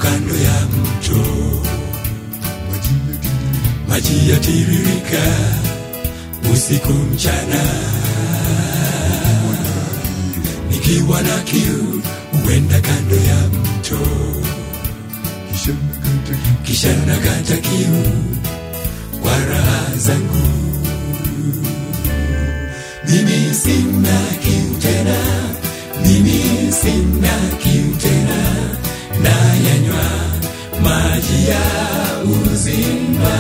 kando ya mto, maji yatiririka usiku mchana. Nikiwa na kiu huenda kando ya mto, kisha nakata kiu kwa raha zangu. Mimi sina kiu tena, mimi sina kiu tena, nayanywa maji ya uzima.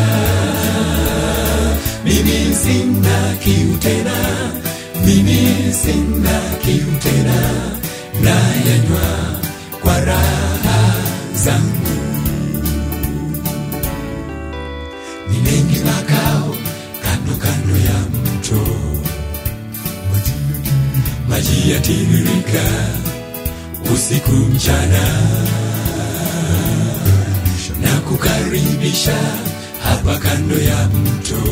Mimi sina kiu tena, mimi sina kiu tena, nayanywa kwa raha zangu. Ni mengi makao kando kando ya mto, maji yatiririka usiku mchana, na kukaribisha hapa kando ya mto,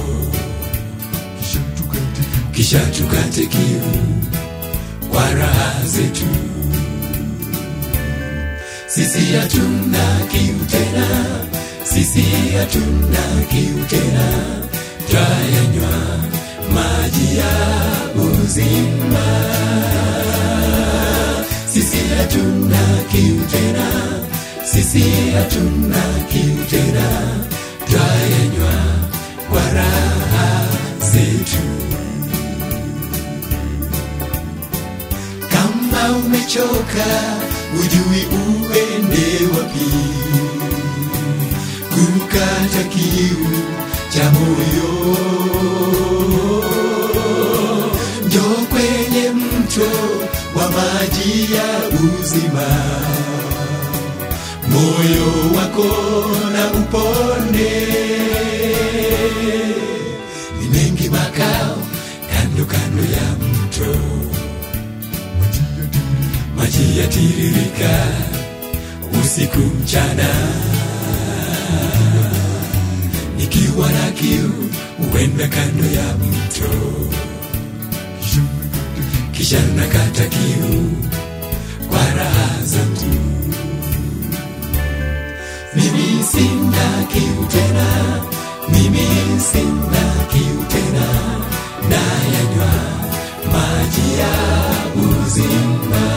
kisha tukate kiu kwa raha zetu. Sisi hatuna kiu tena, sisi hatuna kiu tena, twayanywa maji ya uzima. Sisi hatuna kiu tena, sisi hatuna kiu tena, twayanywa kwa raha zetu. Kama umechoka, ujui uende wapi, kukata kiu cha moyo, njoo kwenye mto wa maji ya uzima, moyo wako na upone. Ni mengi makao kando kando ya mto maji yatiririka usiku mchana. Nikiwa na kiu huenda kando ya mto, kisha nakata kiu kwa raha zangu. Mimi sina kiu tena, mimi sina kiu tena, nayanywa maji ya uzima.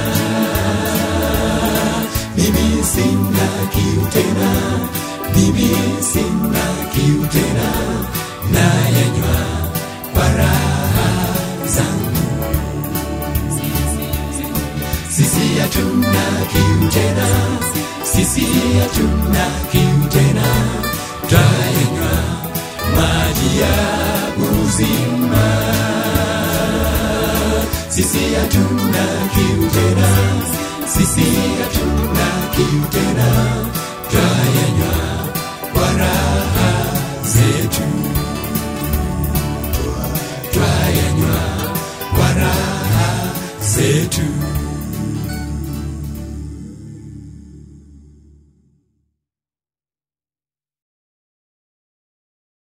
Mimi sina kiu tena, mimi sina kiu tena, nayanywa kwa raha zangu. Sisi hatuna kiu tena, sisi hatuna kiu tena, twayanywa maji ya uzima. Sisi hatuna kiu tena, sisi hatuna kiu tena, twayanywa kwa raha zetu, twayanywa kwa raha zetu.